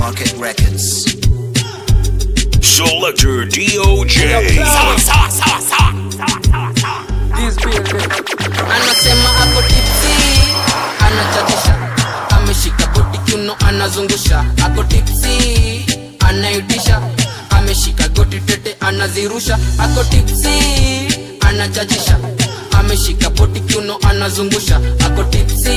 Market Records. Selector DOJ. anasema ako tipsi anachachisha ameshika boti kiuno anazungusha ako tipsi anaitisha ameshika goti tete anazirusha ako tipsi anachachisha ameshika boti kiuno anazungusha ako tipsi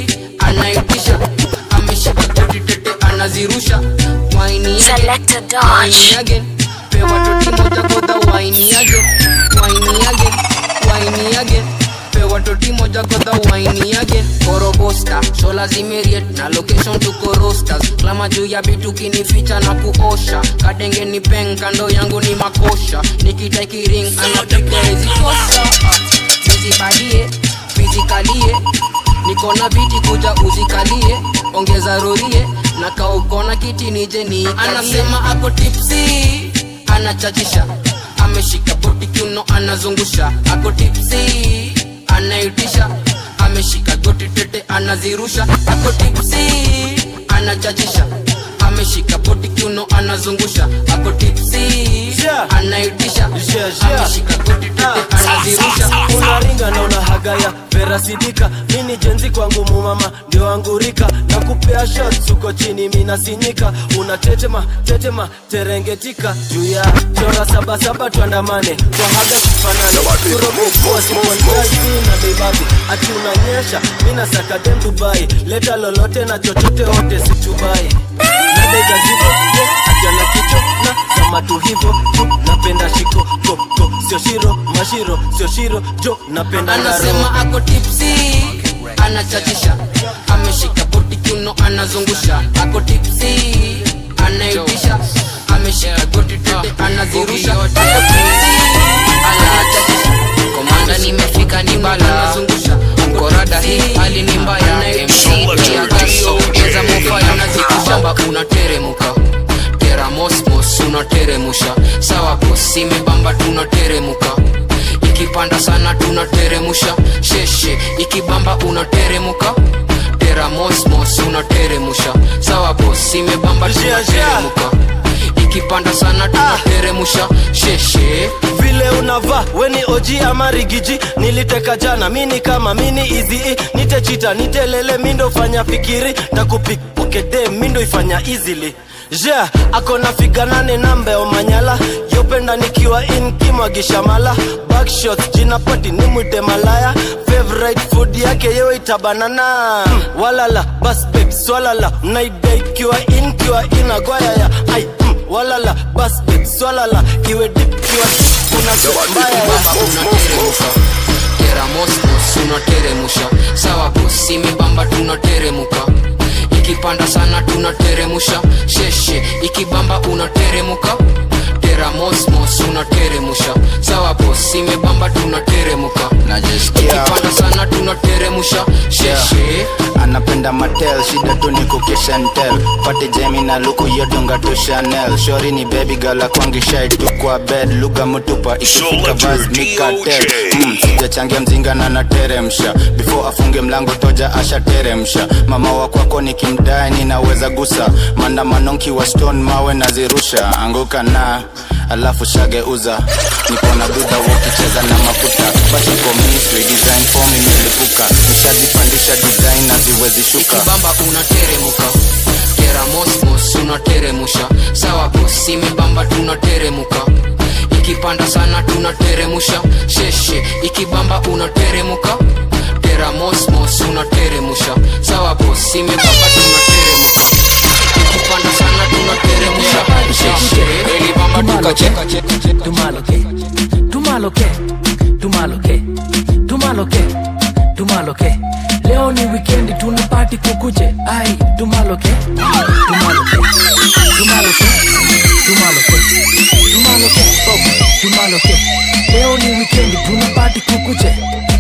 anaitisha ameshika goti tete anazirusha waini Selector Wine Dodge. again. Pewa toti moja kodha wine again. Wine again. Wine again. Pewa toti moja kodha wine again. Korobosta, shola zimeriet na location tuko rosters. Klama juu ya bitu kinificha na kuosha. Kadenge ni peng kando yangu ni makosha. Nikitaki ring anapiga hizi kosa. Ah, Nizibadie, fizikalie. Niko na viti kuja uzikalie. Ongeza rorie na kaukona kiti nije ni anasema ako tipsi anachachisha ameshika boti kiuno anazungusha ako tipsi anaitisha ameshika goti tete anazirusha ako tipsi anachachisha ameshika boti kiuno anazungusha ako tipsi Yeah. anaitisha Yeah, yeah. ameshika goti tete anazirusha unaringa na unahaga verasidika mini jenzi kwangu mumama ndio angurika na kupea shots uko chini minasinyika unatetema tetema terengetika juu ya chora sabasaba tuandamane twahaga kufanane kurobekuwasipondazi na bebabi ati unanyesha mina sakadem dubai leta lolote na chochote wote situbai nadegazivo ye ajana kicho na sama tu hivo tu napenda shiko koko sio shiro mashiro sio shiro jo napenda ngaro anasema ako tipsi anachachisha ameshika boti kiuno anazungusha ako tipsi anaitisha ameshika goti tete anazirusha ako tipsi anachachisha komanda nimefika ni bala anazungusha korada hii hali ni mbaya MC ya gaso cheza mofaya nazikushamba unateremuka tera mosmos unateremusha sawa bosi imebamba tunateremuka ikipanda sana tunateremusha sheshe ikibamba unateremuka tera mosmos unateremusha sawa bosi imebamba tunateremuka ikipanda sana tunateremusha sheshe vile unavaa weni oji ama rigiji niliteka jana mini kama mini izi nitechita nitelele mindo fanya fikiri ndakupik okede mindo ifanya easily ja akona figa nane nambe omanyala yopenda nikiwa in kimwagisha mala backshot jina pati ni mwite malaya favorite food yake yewe itabanana mm, walala bas babe swalala mnaida ikiwa in kiwa inagwayaya ai mm, walala bas babe swalala iwe dip kiwa kuna mbaya ya bamba unateremusha tera mosmos unateremusha sawa bosi imebamba tunateremuka ikipanda sana tunateremusha sheshe ikibamba unateremuka tera mosmos unateremusha sawa bosi imebamba tunateremuka najisikia ikipanda sana tunateremusha sheshe anapenda matel shida tu ni kukishentel pati jemi na luku yodunga tu chanel shori ni baby gala kwangishai tu kwa bed lugha mutupa ikifika Selector vas mikatel DJ. mm, sijachangia mzinga na nateremsha before afunge mlango toja ashateremsha mama wa kwako nikimdai ninaweza gusa maandamano nkiwa stone mawe nazirusha anguka na alafu shageuza nikona dudha ukicheza na mafuta bashiko misri design form imelipuka nishazipandisha design na ziwezi shuka ikibamba unateremuka tera mosmos unateremusha sawa bosi imebamba tunateremuka ikipanda sana tunateremusha sheshe ikibamba unateremuka tera mosmos unateremusha sawa bosi imebamba tunateremuka ikipanda sana tunateremusha sheshe ilibamba tukacheka tumaloke tumaloke tumaloke tumaloke tumaloke leo ni wikendi tuna pati kukuche ai tumaloke tumaloke tumaloke tumaloke tumaloke oh, tumaloke leo ni wikendi tuna pati kukuche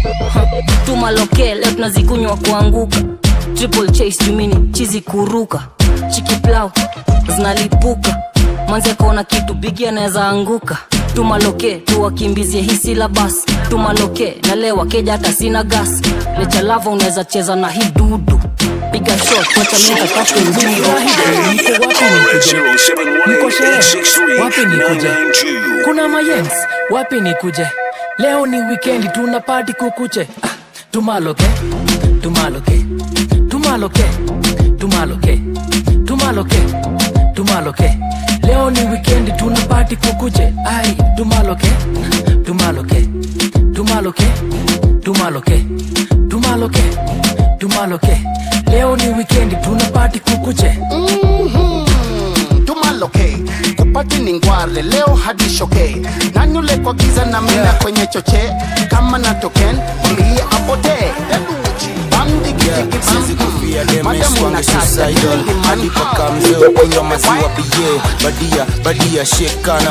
tumaloke leo tunazikunywa kuanguka triple chase jumini chizi kuruka chikiplau zinalipuka manze kaona kitu bigi anaweza anguka tumaloke tuwakimbizie hisi la basi tumaloke na leo wakeja hata sina gas lechalava unaweza cheza na hii dudu piga shot wacha mimi nikate nguvu. Niko wapi wapi nikuje kuna mayens wapi nikuje leo ni wikendi tuna pati kukuche ah, tumaloke tumaloke tumaloke tumaloke tumaloke tumaloke leo ni wikendi tuna pati kukuche ai tumaloke tumaloke tumaloke tumaloke tumaloke tumaloke leo ni wikendi tuna pati kukuche tumaloke kupati ni ngwale leo hadi shoke nanyule kwa giza na mina kwenye choche kama na token mwambie apotee Siwezi kufia demes wange suicidal hadi paka mzee kunywa maziwa bie badia badia shekana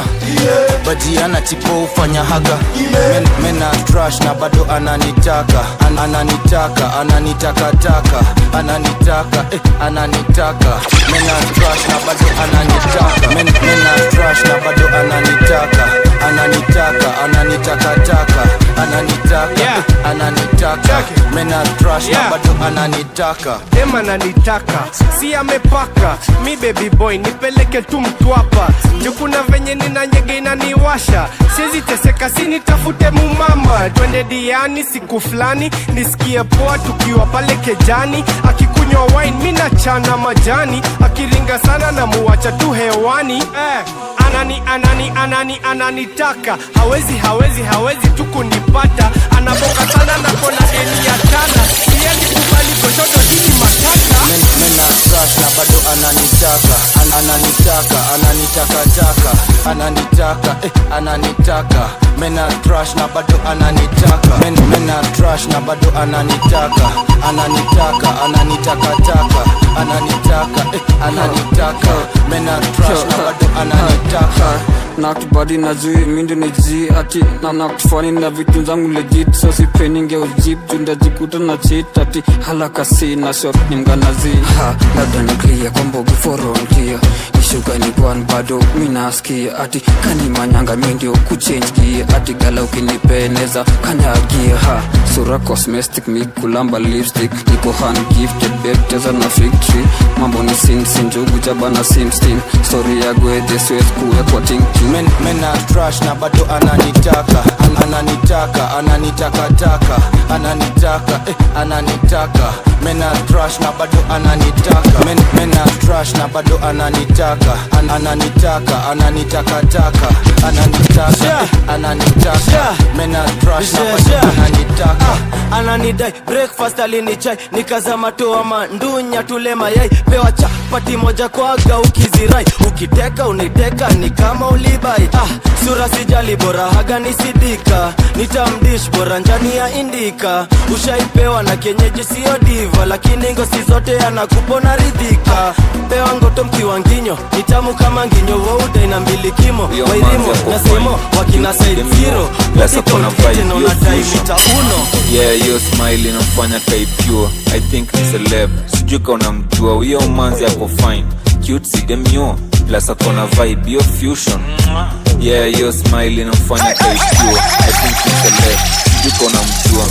badia tipo ufanya haga Men, mena trash na bado ananitaka An, ananitaka ananitakataka ananitaka eh, ananitaka mena trash na bado ananitaka Men, mena trash na bado ananitaka ananitaka ananitakataka ananitaka Yeah. eh, ananitaka mena trash Yeah. na bado ananitaka dem ananitaka si amepaka mi baby boy nipeleke tu mtwapa juu kuna venye nina nyege inaniwasha siwezi teseka si nitafute mumama twende diani siku fulani nisikie poa tukiwa pale kejani akikunywa wine mi nachana majani akiringa sana na muwacha tu hewani eh, anani anani anani ananitaka hawezi hawezi hawezi tu kunipata anaboka sana na kona deni ya tana siendi kubali koshoto hili matata Men, mena trash na bado ananitaka An, ananitaka ananitakataka ananitaka eh, ananitaka mena trash na bado ananitaka Men, mena trash na bado ananitaka ananitaka ananitakataka ananitaka eh, ananitaka mena trash na bado ananitaka nakbadi na zui mindo ni zi ati na nakfani na vitu zangu legit so sipeninge ujip jundajikuta na chit ati halaka si na shot ni mganazi ha labda niklia kwa mbogi forontia ishuka ni kwan bado minaskia ati kani manyanga mindio kuchange gia ati gala ukinipeneza kanyagia ha sura cosmetic mi kulamba lipstick niko hand gifted bebteza na victory mambo ni sinsin njugu jabana simstin story ya gwedhe siwezi kuwekwa tinking Men, mena trash na bado ananitaka An, ananitaka ananitakataka ananitaka eh, ananitaka mena trash na bado ananitaka Men, mena trash na bado ananitaka An, ananitaka ananitakataka ananitaka eh, ananitaka mena trash na bado ananitaka ananidai breakfast alinichai nikazama toa mandunya tule mayai pewa chapati moja kwaga ukizirai ukiteka uniteka ni kama ulibai ah, sura sijali bora haga nisidika nitamdish bora njani ya indika ushaipewa na kienyeji sio diva lakini ngosi zote anakupona ridhika pewa ngoto mkiwa nginyo nitamu kama nginyo wouda na mbili kimo Yo, wairimo manzi na ako semo fine. wakina side Dem yo. zero Plus ako na vibe, na yo unadai fusion. mita uno yeah hiyo smile inamfanya kai pure i think ni celeb sijui ka unamjua huyo manzi ako fine cute si demyo plus ako na vibe hiyo fusion yeah hiyo smile inamfanya kai pure i think ni celeb sijui ka unamjua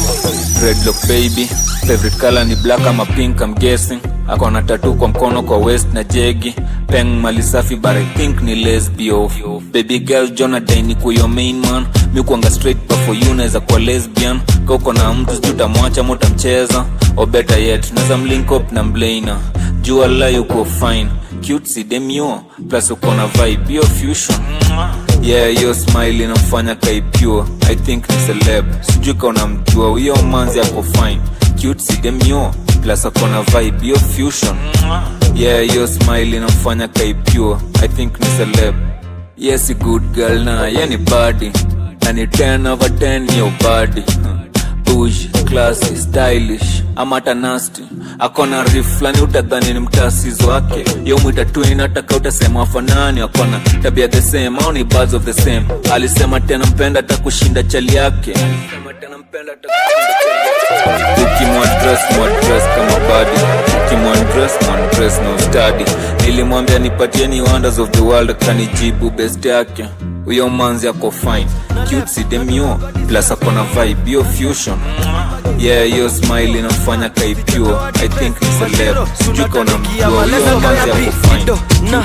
redlock baby favorite color ni black ama pink i'm guessing ako na tatu kwa mkono kwa west na jegi peng mali safi but i think ni lesbio baby girl jonathan ni kuyo main man mi kuanga straight but for you naweza kuwa lesbian ka uko na mtu sijui utamwacha ama utamcheza or better yet naweza mlink up na mlaina jua la yuko fine cute si demio plus uko na vibe hiyo fusion yeah hiyo smile inamfanya kai pure i think ni celeb sijui ka unamjua huyo manzi ako fine cute si demio plus ako na vibe hiyo fusion yeah hiyo smile inamfanya kai pure i think ni celeb yes a good girl na ye ni body na ni 10 over 10 yo body bush classy stylish ama hata nasty akona rif flani utadhani ni mtasizo wake yo mwita twin ataka utasema wafanani akona tabia the same au ni birds of the same alisema tena mpenda takushinda chali yake ukimwadres mwadres kama badi ukimwadres mwadres na ustadi nilimwambia nipatieni wonders of the world akanijibu best yake huyo manzi ako fine cute si demio plus akona vibe hiyo fusion yeah hiyo smile inamfanya kai pure i think ni celeb sijui kaona mjua huyo manzi ako fine cute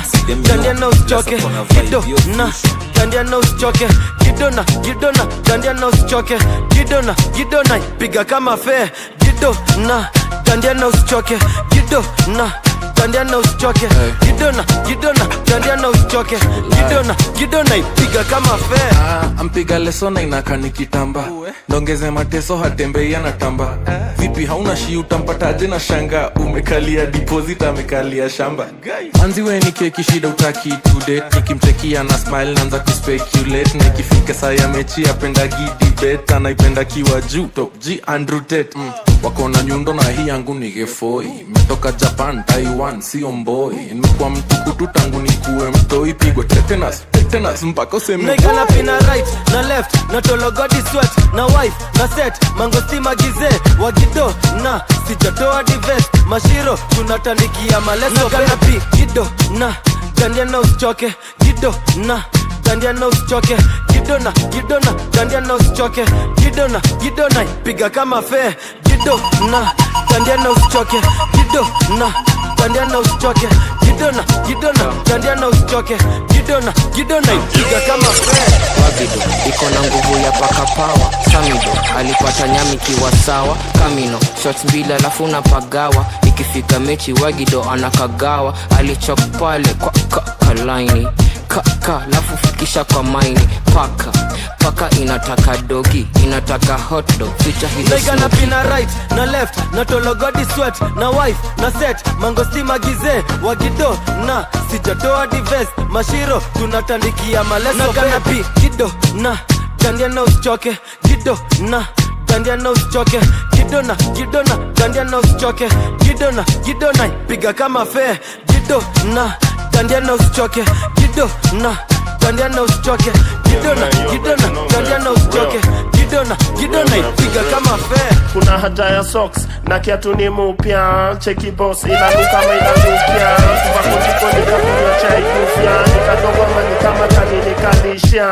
dandia na usichoke kido na dandia na usichoke kido na kido na dandia na usichoke kido na kido na piga kama fee kido na dandia na usichoke kido na dandia na usichoke kido na kido na dandia na usichoke kido na kido na piga kama fee Ah, ampiga leso na inaka nikitamba ndongeze mateso hatembei anatamba vipi hauna shi utampataje na shanga umekalia deposit amekalia shamba manzi we ni keki shida utaki today nikimchekia na smile naanza kuspeculate na ikifika saa ya mechi apenda gidibet anaipenda kiwa juu top g andrew tate mm. wako na nyundo na hii yangu ni gefoi metoka japan taiwan sio mboi nimekuwa mtukutu tangu nikuwe mtoi pigwe tetanus tetanus mpaka useme naigana pina right na left na tologodi sweat na wife na set mangostima gize wagido na sijatoa divest mashiro tunatandikia maleso gana pi gido na dandia na usichoke gido na dandia na usichoke gido na gido na dandia na usichoke gido na gido na piga kama fee gido na dandia na usichoke gido na dandia na usichoke gido na gido na dandia na usichoke gido na gido na piga kama fee wagido iko na nguvu ya paka pawa samido alipata nyami kiwa sawa kamino shots mbili alafu napagawa ikifika mechi wagido anakagawa alichok pale kwa kakalaini kaka alafu fikisha kwa maini paka paka inataka dogi inataka hotdog ficha hizo naigana smoky. pina right na left na tologodi sweat na wife na set mangostima gize wagido na sijatoa divest mashiro tunatandikia maleso gana pi gido na dandia na usichoke gido na dandia na usichoke gido na gido na dandia na usichoke gido na gido na piga kama fee gido na dandia na usichoke gido na dandia na usichoke gido na gido na dandia na usichoke gido na gido na piga kama fee kuna haja ya socks na kiatu ni mupya cheki boss inanuka kama inanukia tuvakuliko nikakunywa chai kufya nikadogoma ni kama tani nikalisha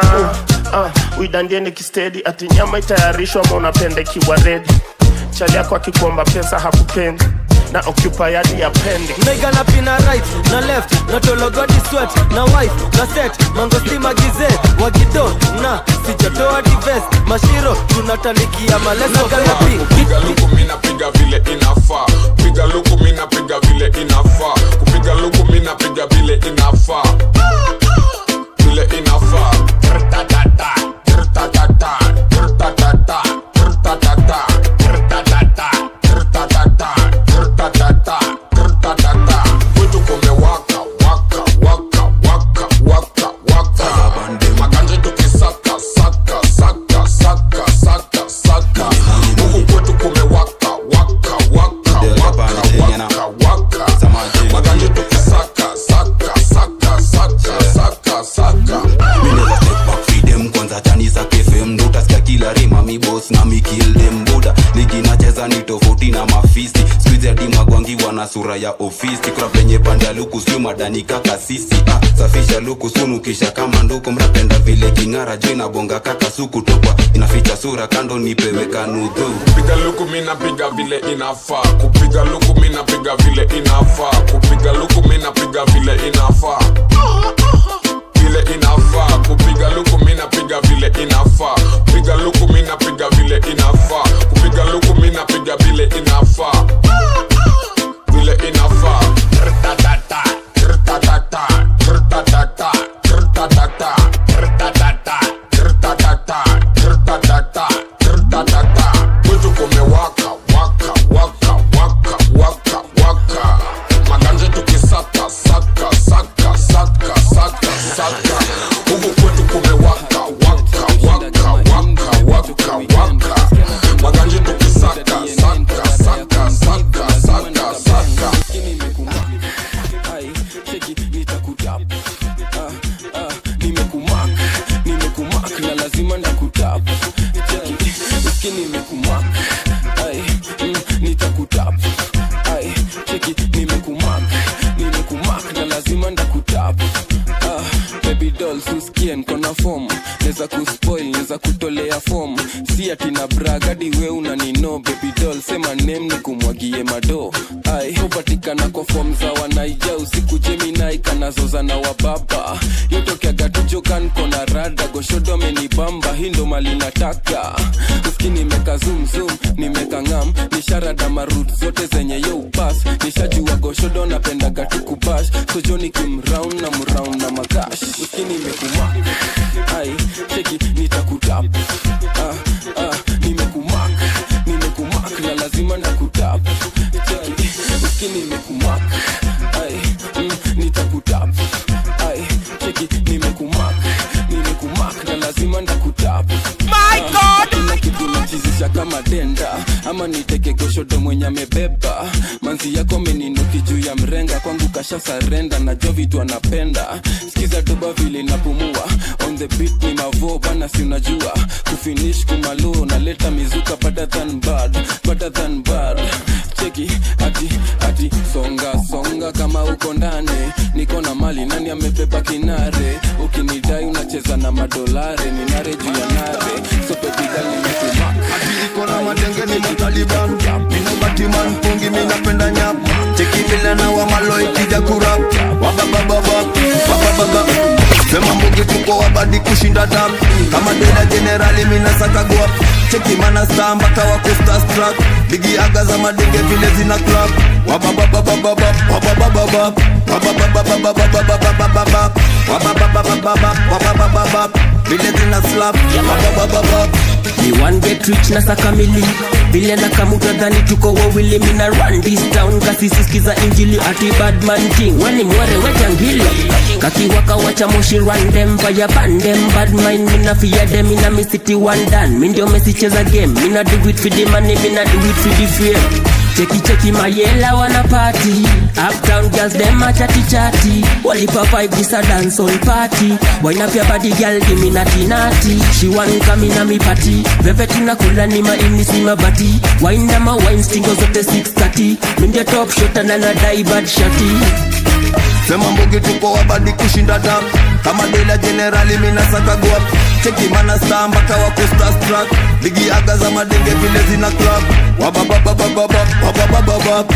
uh, uidandie nikistedi ati nyama itayarishwa ma unapende kiwa redi chali yako akikuomba pesa hakupendi na occupy hadi ya pende naigana pina right na left na tologodi sweat na wife na set mangostima gize wagido na sijatoa divest mashiro tunatandikia maleso gana pi kupiga luku mina piga vile inafaa piga luku mina piga vile inafaa kupiga luku mina piga vile inafaa vile inafaa Trtatata, trtatata, trtatata, trtatata, trtatata, trtatata, trtatata, trtatata. Kwetu kumewaka, waka, waka, waka, waka, waka. Maganja tukisaka, saka, saka, saka, saka, saka. Huku kwetu kumewaka, waka, waka, waka, waka, waka. Maganja tukisaka, saka, saka, saka, saka, saka. mineza step back feed them kwanza chani za kfm ndo utasikia kila rima mi boss na mi kill them buda ligi nacheza ni tofauti na mafisti skuizi hadi magwangi wana sura ya ofisi kuna penye pande ya luku sio madani kaka sisi ah, safisha luku sunu kisha kama nduku mnapenda vile king'ara jo inabonga kaka suku tokwa inaficha sura kando nipewe kanudhu kupiga luku mina piga vile inafaa kupiga luku mina piga vile inafaa kupiga luku mina piga vile inafaa vile inafaa kupiga luku mina piga vile inafaa piga luku mina piga vile inafaa kupiga luku mina piga vile inafaa vile inafaa Trtatata, trtatata, trtatata, trtatata, trtatata, trtatata, trtatata, trtatata. Kwetu kumewaka, waka, waka, waka, waka, waka. Maganja tukisaka, saka, saka, saka, saka, saka. Huku kwetu kumewaka, waka, waka, waka, waka, waka. Maganja tukisaka, saka, saka, saka, saka, saka. nimekumak nimekumak na lazima nakutap Cheki, uski nimekumak ai mm, nitakutap ai cheki nimekumak nimekumak na lazima ndakutap ah, baby doll suskie nkona fom neza kuspoil neza kutolea fom si ati na bragadi we unanino baby doll sema nem ni kumwagie mado ai hupatikana kwa fom za wanaija usiku jeminai kanazoza na wababa yotokeaga tujokan kona rada goshodo amenibamba hii ndo mali nataka uski nimeka zumzum nimeka ngam nisharada marut zote zenye yo upas nishajua goshodo napendaga tukubash sojoni kimraun na mraun na magash uski nimekumak ai cheki nitakutap ah, ah, nimekumak nimekumak na lazima nakutap Cheki, uski nimekumak ai mm, nitakutap ai cheki nimekumak nimekumak na lazima ndakutap My God! kila kitu nachizisha kama denda ama niteke goshodo mwenye amebeba manzi yako meninuki juu ya mrenga kwangu kasha sarenda najua vitu anapenda skiza doba vile napumua on the beat ni mavo bana si unajua kufinish kumalo naleta mizuka better than bad better than bad cheki ati ati songa songa kama uko ndani niko na mali nani amebeba kinare ukinidai unacheza na madolare ninare juu ya nare so baby girl nimekumak iko na madenge ni mataliban mina batiman pungi minapenda nyap cheki vile na wamalo ikija kurap wababababa wabababa sema mbugi tuko wabadi kushinda dam kama dela generali minasakagwa cheki mana star mpaka wako starstruck bigi aga za madenge vile zina club wabababababa wababababa wabababababababababa wabababababa wababababa vile zina slap wababababa Me one get rich na saka mili vile na kamuta dhani tuko wawili mina run this town kasisisikiza injili ati badman king wani mwere wetangili kakiwaka wacha moshi run them via bandem bad mind mina fear them ina mi city one dan mi ndio mesicheza game mina do it for the money mina do it for the fame cheki cheki mayela wana party uptown girls them a chatty chatty walipa five this a dance all party wine up your body girl give me natty natty she want come in a me party vepe tunakula ni maini si mabati wine na ma wine stingo zote 630 mi ndio top shot na na die bad shati sema mbugi tuko wabadi kushinda dam kama dela generali minasakagwa cheki mana star mpaka wako starstruck ligi aga za madenge vile zina club wabababababa wababababa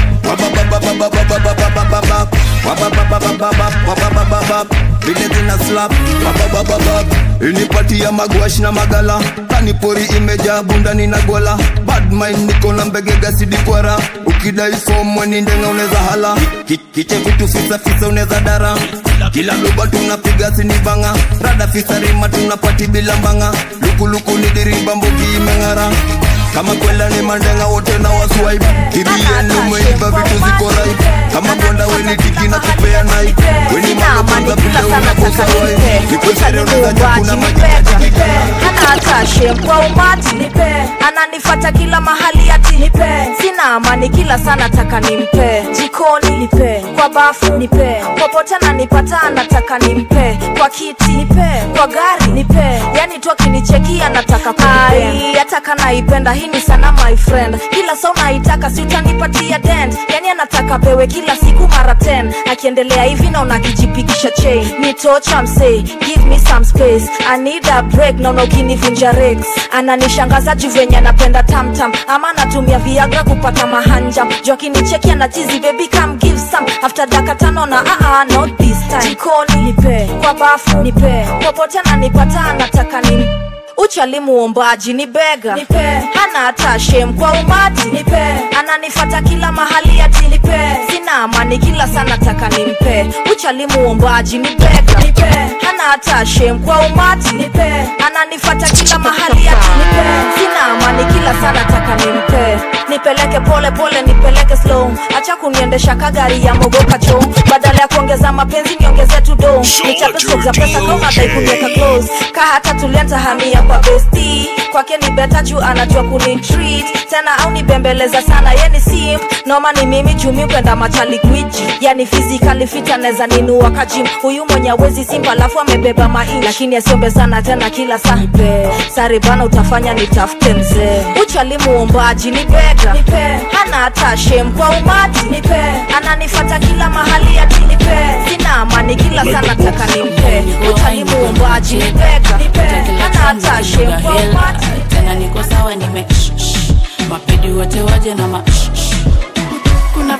wabababababababababa wabababababa wababababa vile zina slap wababababa inipati ya magwash na magala kanipori imejaa bundani na gola bad mind niko na mbegega sidikwara ukidai fom weni ndenga uneza hala Ki- kiche vitu fisa fisa uneza dara kila luba tunapiga sinivanga rada fisa rima tunapati bila mbanga lukuluku ni dirimba mbogi imeng'ara kama kwela ni mandenga wote na waswipe kirieni umeiva vitu ziko right kama bonda weni tiki na kupea nai weni malokonza vile unakosa wai nikwesere unaweza jakuna majina hana hata shem kwa umati nipe ananifata kila mahali ati nipe sina amani kila sana taka nimpe jikoni nipe kwa bafu nipe popote ananipata anataka nimpe kwa kiti nipe kwa gari nipe yani tu akinichekia nataka ai ataka naipenda hii ni sana my friend kila saa unaitaka si utanipatia dent yani anataka pewe kila siku mara 10 akiendelea hivi naona akijipigisha chain nitocha msee give me some space i need a break naona ukinivunja rex ananishangaza juu venye anapenda tamtam ama anatumia viagra kupata mahanja juu akinicheki anachizi baby come give some after daka tano na aa not this time jikoni nipe kwa bafu nipe popote ananipata anataka ni uchali muombaji ni bega nipe hana hata shem kwa umati nipe ananifata kila mahali ati nipe sina amani kila sana taka nimpe uchali muombaji ni bega nipe hana hata shem kwa umati nipe ananifata kila mahali ati nipe sina amani kila sana taka nimpe nipeleke pole pole nipeleke slow acha kuniendesha kagari ya mogoka cho badala ya kuongeza mapenzi niongeze tu do nichape stok za pesa kama dai kuniweka close ka hata tulianza hamia kwa besti kwake ni beta juu anajua kunitreat tena au nibembeleza sana ye ni sim noma ni mimi jumi kwenda machali gwiji yani physically fit anaweza ninua kajim huyu mwenye awezi simba alafu amebeba mai lakini asiombe sana tena kila saa nipe sare bana utafanya nitafute mzee uchali muombaji ni bega nipe hana hata shem kwa umati nipe ananifata kila mahali ati nipe sina amani kila sana taka nimpe uchali muombaji ni bega nipe hana hata shem kwa umati tena niko sawa nime shh, shh. mapedi wote waje na ma shh, shh. kuna pati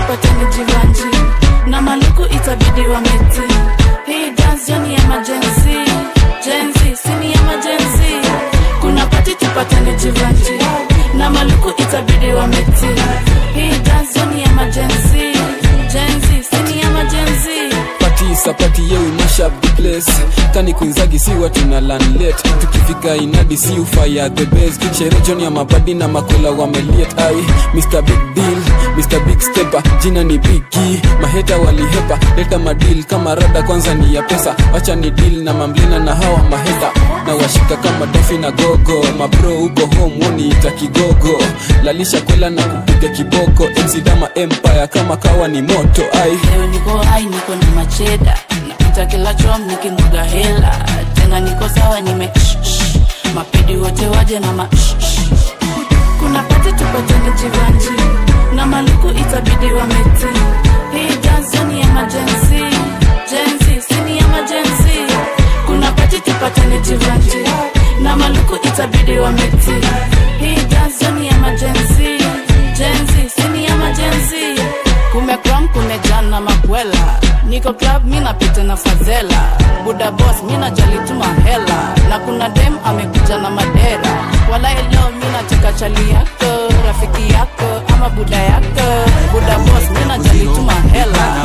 tupatane jivanji na maluku itabidi wameti hii dance yani emergency jenzi sini emergency kuna pati tupatane jivanji na maluku itabidi wameti hii dance yani emergency jenzi sini emergency pati sapati ye we mash up the place kani kuinzagi si watu na lanlet tukifika inadi si ufaya the best shere joni ya mabadi na makola wameliet ai mr big deal mr big stepper jina ni bigi maheta walihepa leta madil kama rada kwanza ni ya pesa wacha ni deal na mamlina na hawa maheta na washika kama dofi na gogo mabro huko home woniita kigogo lalisha kwela na kupiga kiboko mc dama empire kama kawa ni moto ai leo niko hai niko na macheda napita kila chom nikimwaga hela tena niko sawa nime shh, shh. mapidi wote waje na ma shh, shh. kuna pati tupatane jivanji na maluku itabidi wameti hii dance ni emergency jenzi sini emergency kuna pati tupatane jivanji na maluku itabidi wameti hii dance ni emergency jenzi sini emergency kumekram kumejana makwela niko club mi napita na fadhela buda boss mi najalituma hela na kuna dem amekuja na madera wala leo mi nataka chali yako rafiki yako ama buda yako buda boss mi najalituma hela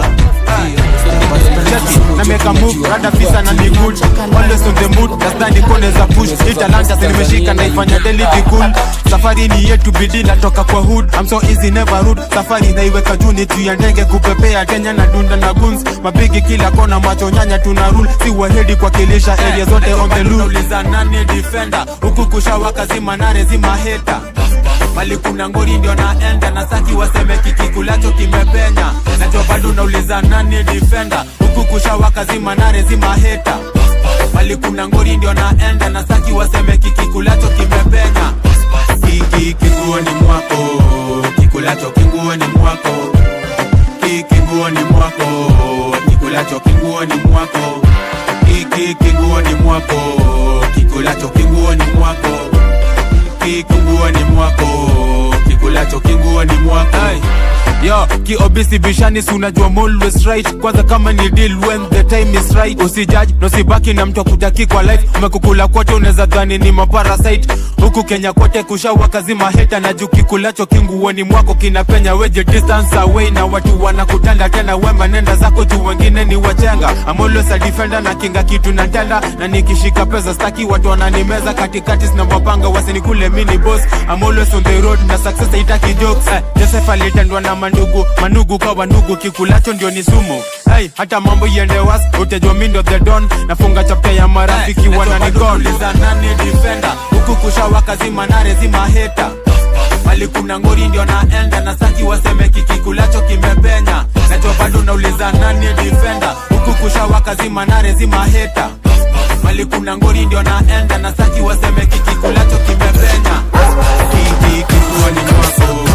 na make a move rada fisa na ni good always on the mood nastani kone za push hii talanta si nimeshika naifanya daily be cool safari ni yetu bidii natoka kwa hood I'm so easy never rude safari naiweka juu ni juu ya ndege kupepea Kenya na dunda na guns mabigi kila kona macho nyanya tuna rule si wahedi kwa kilisha area zote on the loop uliza nani defender huku kushawaka zima nare zima heta mali kuna ngori ndio naenda na saki waseme kikikulacho kimepenya nacho bado nauliza nani defender huku kushawaka zima nare zima heta mali kuna ngori ndio naenda na saki waseme kikikulacho kimepenya kiki kiguoni mwako kikulacho kinguoni mwako kiki nguoni mwako kikulacho kinguoni mwako kiki kiguoni mwako kikulacho kinguoni mwako kikuguoni mwako kikulacho kinguoni mwako yo kiobisi bishani si unajua I'm always right kwanza kama ni deal when the time is right usijudge na usibaki na mtu akutaki kwa life umekukula kote unaweza dhani ni maparasite huku kenya kote kushawaka zima heta na juu kikulacho kinguoni mwako kinapenya weje distance away na watu wanakutanda tena wema nenda zako juu wengine ni wachenga I'm always a defender na kinga kitu na tenda na nikishika pesa staki watu wananimeza katikati sinavopanga wasinikule mini boss I'm always on the road na success haitaki jokes eh, Joseph alitendwa na mandugu manugu kwa ndugu kikulacho ndio ni sumu hey, hata mambo iende was utajua mi ndo the don nafunga chapta ya marafiki hey, wananigonliza nani defender huku kushawaka zima nare zima heta mali kuna ngori ndio naenda na saki waseme kikikulacho kimepenya nacho bado nauliza nani defender huku kushawaka zima nare zima heta mali kuna ngori ndio naenda na saki waseme kikikulacho kimepenya kiki kikuani mwako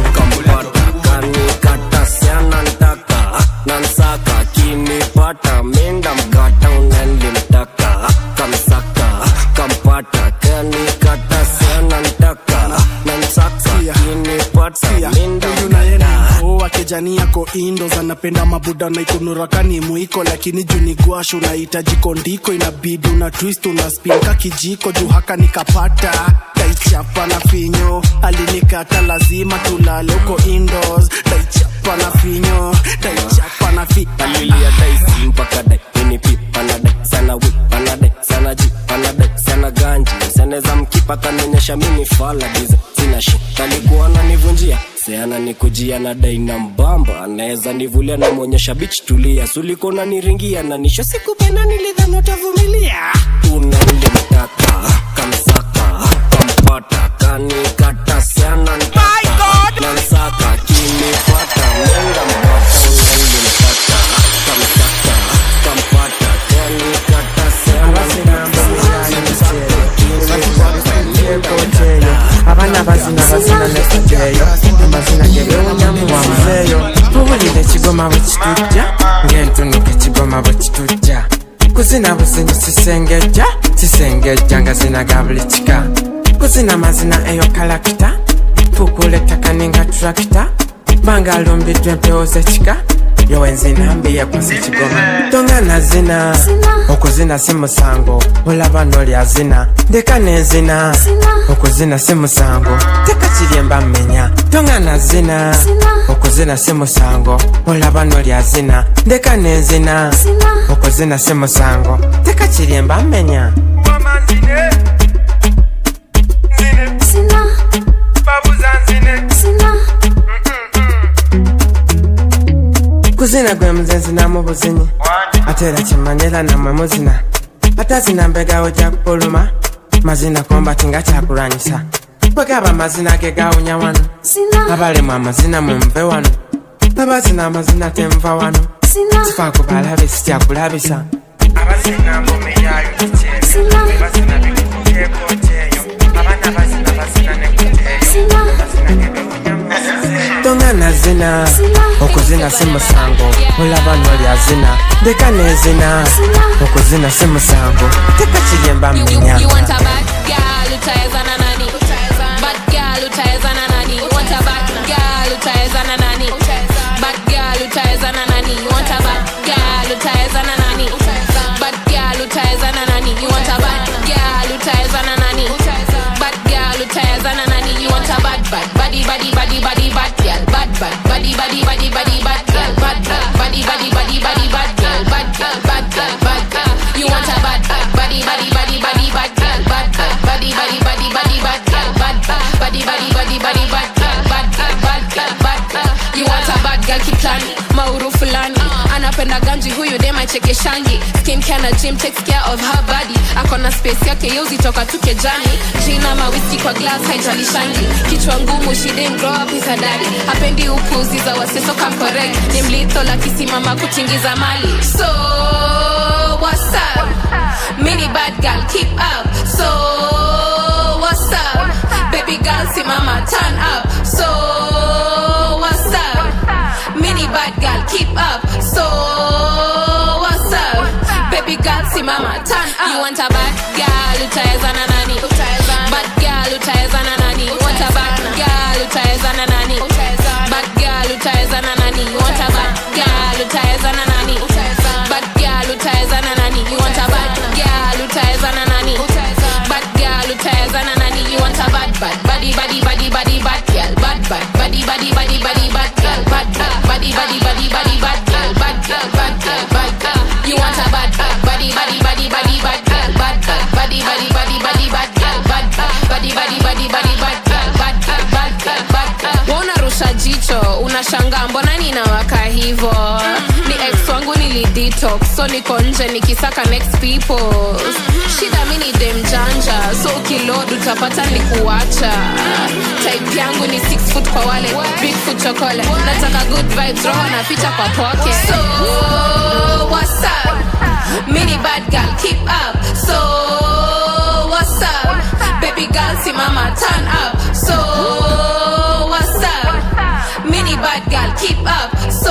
kanikata siana ntaka nansaka kinipata minda mkata unalimtaka kamsaka kampata kanikata siana ntaka nansaka kinipata minda wakejani yako indos anapenda mabuda naikunurakani mwiko lakini juu ni gwash unahitaji kondiko inabidi una twist una spin ka kijiko juu haka nikapata taichapa na finyo alinikata lazima tulale huko indos taichapa na finyo taichapa na fi alilia daisi mpaka dai minipi panadai sana wi panadai sana ji panadai sana ganji seneza mkipa kanionyesha mini fala giza sina shi kalikuwa nanivunjia seana nikujia na dai na mbamba anaweza nivulia namwonyesha bich tulia suliko naniringia na nisho sikupenda nilidhani utavumilia unalimtaka kamsaka kampata kanikata sana ntaka nansaka kinipata nenda mpata unalimtaka kamsaka kampata kanikata abana bazina bazina nefujeyo amazina gebewunyamuwamuzeyo tuwulire ekigoma bwe kitujja ng'entunika ekigoma bwe kitujja kuzina buzinyi sisengejja sisengejja nga zina ga buli kika kuzina mazina eyo kalakita tukula ettaka ninga turakita bangalumbidwe empewo zekika yowenzinambiye kwasa ekigoma tongana zina okuzina si musango olaba nolya zina ndeka nenzina okuzina si musango teka kiryemba mmenya tongana zina okuzina si musango olaba nolya zina ndeka nenzina okuzina si musango teka kiryemba mmenya kuzina gwe muzenzi namubuzinyi ate era kimanyira namwe muzina atazina mbegawo jakupuluma mazina kombati nga kyakulwanyisa bwegaba amazina ge gawunya wano abalemu amazina mumve wano abazina amazina tenva wano kifa kubalabe sikyakulabisa abazina ngome yayo kikyeyo bazina bikuteekooteeyo abaana bazina bazina nekuteeyo tongana zina okuzina si musango olaba nolya zina ndeka nezina okuzina si musango teka kiryemba mmenya You want a bad girl utaweza na nani? Bad girl utaweza na nani? You want a bad girl utaweza na nani? Bad girl utaweza na nani? You want a bad girl utaweza na nani? Bad girl utaweza na nani? You want a bad girl utaweza na nani? Bad girl utaweza na nani? You want a bad bad body body body body bad girl bad bad body body body body bad girl bad bad body body body body bad girl bad girl bad girl bad girl you want a bad bad body body body body bad girl bad bad body body body body bad girl bad bad body body body body bad girl bad girl bad girl bad girl you want a bad girl kiplani mauru fulani anapenda ganji huyu dem aichekeshangi skin care na gym takes care of her body akona space yake yeuzi toka tu kejani jina mawiski kwa glass haijalishangi kichwa ngumu she didn't grow up with her daddy hapendi upuzi za waseso kam correct ni mlitho la kisimama kutingiza mali so what's up mini bad girl keep up so what's up baby girl simama turn up so what's up mini bad girl keep up so what's up baby girl simama turn up you want a bad girl utaweza na nani bad girl utaweza na nani you want a bad girl utaweza na nani bad girl utaweza na nani you want a bad girl utaweza na nani bad girl utaweza na nani you want a bad girl utaweza na nani bad girl utaweza na nani you want a bad bad body body body body bad girl bad bad body body body body bad girl bad bad body body body body bad girl bad girl bad girl bad girl you want a bad bad body body body body bad girl bad bad body body body body bad girl bad bad body body body body bad girl bad girl bad girl bad girl unarusha jicho unashanga mbona ninawaka hivo ni ex wangu nilidetox so niko nje nikisaka next people shida mi ni dem janja so ukilod utapata ni kuacha type yangu ni 6 foot kwa wale big foot chokole nataka good vibes roho na picha kwa pocket so what's up mini bad girl keep up so what's up baby girl simama turn up so what's up mini bad girl keep up so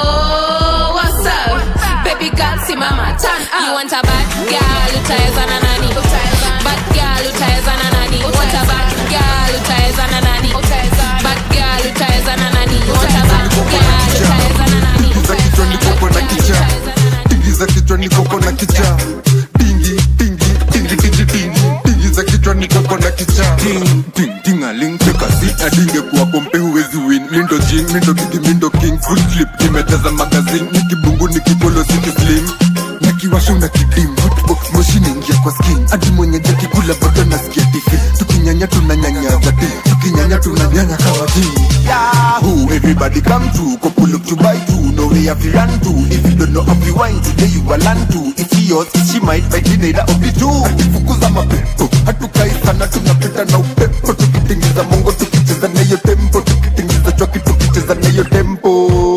what's up baby girl simama turn up you want a bad girl utaweza na nani bad girl utaweza na nani want a bad girl utaweza na nani bad girl utaweza na nani want a bad girl utaweza na nani za kichwa nikoko na kicha tingi za kichwa nikoko na kicha tingi tingi tingi tingi tingi tingi za kichwa nikoko na kicha ting ting tingaling tekasi adinge kuwa kompe huwezi win mindo jing mindo kidi mindo king full clip nimejaza magazine nikibungu nikipolo city slim nikiwasha una kidim hotbox moshi naingia kwa skin hadi mwenye jaki kula bado nasikia tifi tukinyanya tunanyanyaza ti tukinyanya tunanyanya kama ti Yahoo, everybody come through. Couple look to buy two. No way have you run to. If you don't know how you wine today, you will learn to. If she yours, if she might, by either of the two. Hatufukuza mapepo, hatukai sana, tunapita na upepo. Tukitingiza mongo, tukicheza na hiyo tempo. Tukitingiza chwaki, tukicheza na hiyo tempo.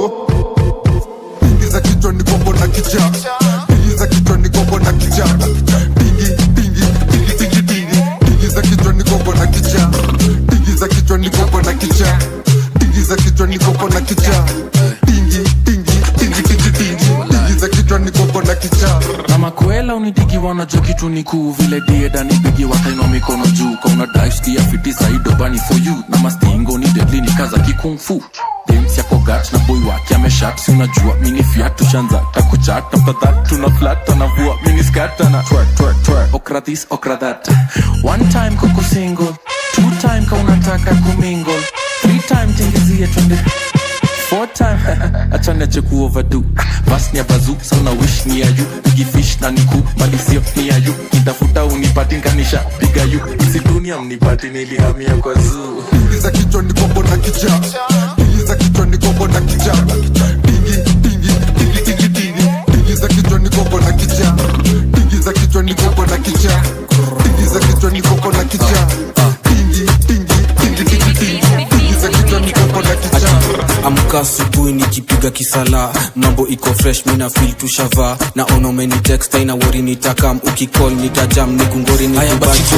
Tingiza kichwa ni kombo na kicha. Tingiza kichwa ni kombo na kicha. Tingi, tingi, tingi, tingi, tingi. Tingiza kichwa ni kombo na kicha. Tingiza kichwa ni kombo na kicha. Tingiza kichwa ni kombo na kicha. Tingi, tingi, tingi, tingi, tingi. Tingiza kichwa ni kombo na kicha. kama kwela unitiki wanajua kitu ni kuu vile dieda nipigi wakainwa mikono juu kauna daiskia fiti saido bani for you na mastingo ni deadly ni kaza kikungfu dems yako gat na boy wake ameshat si unajua mini fiat tushanza takuchat after that tuna flat anavua mini skat ana twerk twerk twerk okra this okra that one time koko single two time ka unataka kumingle three time tingizie twende four time achanache kuovadu vas ni ya bazu sauna wish ni ya yu igifish na niku malisio ni ya yu nitafuta unipatinganisha piga yu isidunia mnipati nilihamia kwa zuu Ingiza kichwa ni kombo na kicha Ingiza kichwa ni kombo na kicha Dingi, dingi, dingi, dingi, dingi Ingiza kichwa ni kombo na kicha Ingiza kichwa ni kombo na kicha Ingiza kichwa ni kombo na kicha Dingi, dingi, dingi, dingi, dingi Ingiza kichwa ni kombo na kicha amka asubuhi nikipiga kisala mambo iko fresh mina fil tushava na onomeni text aina wori nitakam ukicall nitajam nikungori nikubacho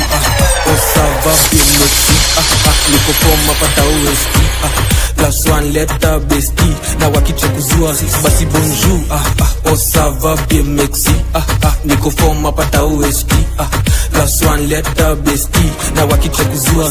osava bimexi niko foma pata usp plus one letter besti na wakicha kuzua basi bonjour ah, ah, osava bimexi niko foma pata usp plus one letter besti na wakicha kuzua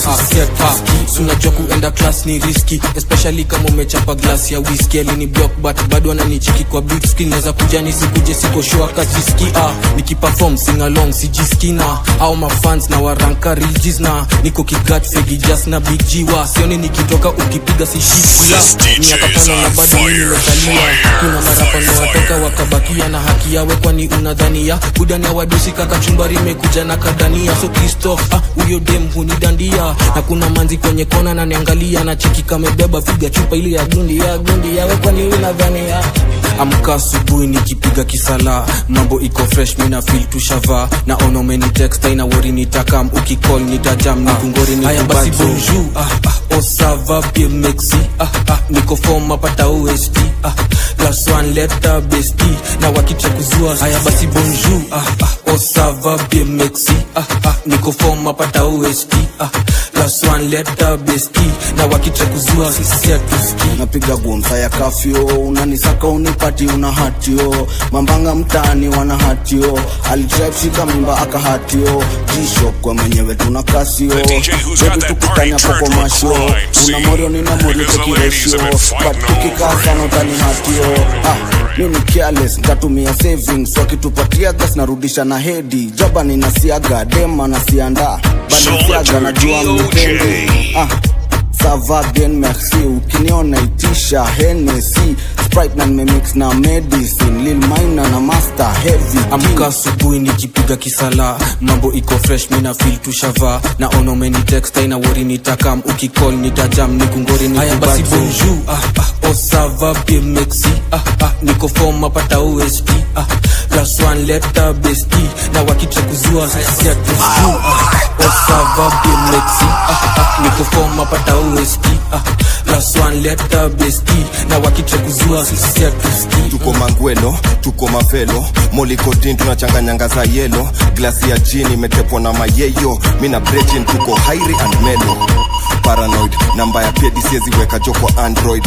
unajua kuenda class ni riski especially kama umechapa glass ya whisky alini block but bado ananichiki kwa big screen naweza kuja nisikuje siko sure kajiski ah nikiperform sing along sijiski na au mafans na waranka rijis na niko kigat fegi just na big g wa sioni nikitoka ukipiga sishikila miaka tano na bado mimi nimekalia kuna marapa na watoka wakabakia na haki yawe kwani unadhania budani ya wadosi kaka chumbari imekuja na kadania so Christoph ah huyo dem hunidandia na kuna manzi kwenye kona na niangalia na cheki kamebeba figa chupa ile ya gundi ya gundi yawe kwani unadhania amka asubuhi nikipiga kisala mambo iko fresh mina feel tushava na onomeni text aina wori nitakam ukicall nitajam nikungori ni basi bonjour ah, ah, osava bien mexi ah, ah, niko form apata OST ah, plus one letter besti na wakicha kuzua haya basi bonjour ah, ah, osava bien mexi ah, ah, niko form apata OST ah, plus one letter besti na wakicha kuzua sisi hatuski napiga bonfire kafyo unanisaka unipati una hatio mambanga mtaani wana hatio alidrive shika mimba aka hatio jishop kwa mwenyewe tuna kasio bebi tukutanya poko mashio una morio nina morio tekiresio but tukikaa sana utani hatio ah, mimi careless ntatumia savings wakitupatia gas narudisha na hedi jaba ninasiaga dema nasianda banisiaga najua mnipende ah, ça va bien merci ukiniona itisha henesi sprite na nimemix na medicine lil mina na master heavy amka asubuhi nikipiga kisala mambo iko fresh mina feel tushava na onomeni text aina wori nitakam ukicall nitajam nikungori ni haya basi bonjour ah, ah, osava bien mexi ah, ah, niko form apata OST ah, plus one letter besti na wakicha kuzua sisi hatuski ah, osava bien mexi ah, ah, niko form apata OST ah, plus one letter besti na wakicha kuzua sisi hatuski tuko mangwelo tuko mavelo molikotin tunachanganyanga za yelo glasi ya jini imetepwa na mayeyo mina brejin tuko hairi and melo paranoid namba ya pedi sieziweka jo kwa android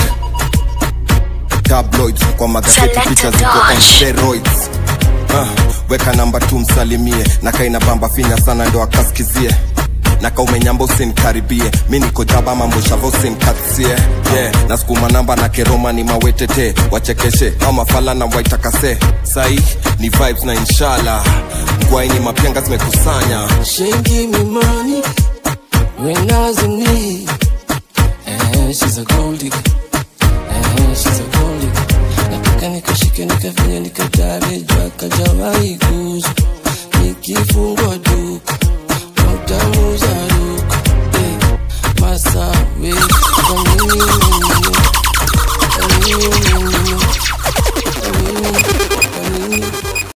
tabloids kwa magazeti picha ziko on steroids uh, weka namba tu msalimie na kaina bamba finya sana ndo akaskizie na kaumenyamba usinkaribie mi niko jaba mambo shava usinkatie yeah. na sukuma namba na keroma ni mawetete wachekeshe au mafala na waitakase sai ni vibes na inshallah ngwaini mapenga zimekusanya She give me money when I was in need. Eh, she's a gold digger. Eh, she's a gold digger. Nataka nikashike nikafanya nikatare jua kajawahi guza nikifungwa duka utamuza duka eh, masawe kwa nini ununue? Kwa nini ununue?